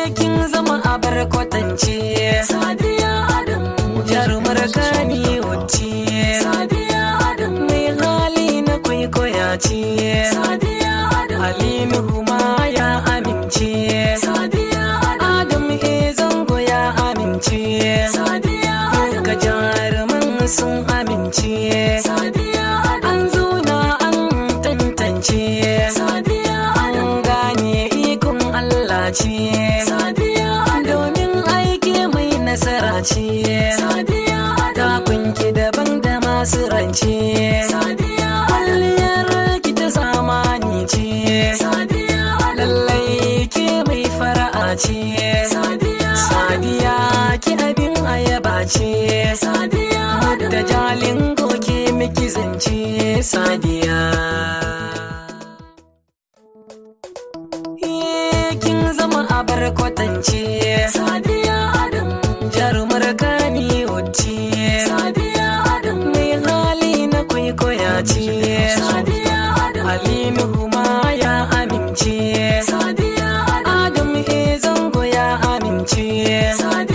kin zama abar kwatance Sadiya Adam jarumar gani wacce Sadiya Adam mai hali na kwaikwaya ce Sadiya Adam Aminu ma ya amince Sadiya Adam Adam e zango ya amince Sadiya Adam Duka jaruman sun amince Sadiya Adam An zauna an tantance Sadiya Adam An gane ikon Allah ce Sadiya Adam Domin aiki mai nasara ce Sadiya Adam Takunki daban da masu rance Sadiya Adam Kwalliyar ki ta zamani ce Sadiya Adam Lallai ke mai fara'a ce Sadiya Sadiya ki abin ayaba ce Sadiya Da jalin goke miki zance Sadiya Eh, Kin zama abar kwatance Sadiya Adam Jarumar gani wacce Sadiya Adam Mai hali na kwaikwaya ce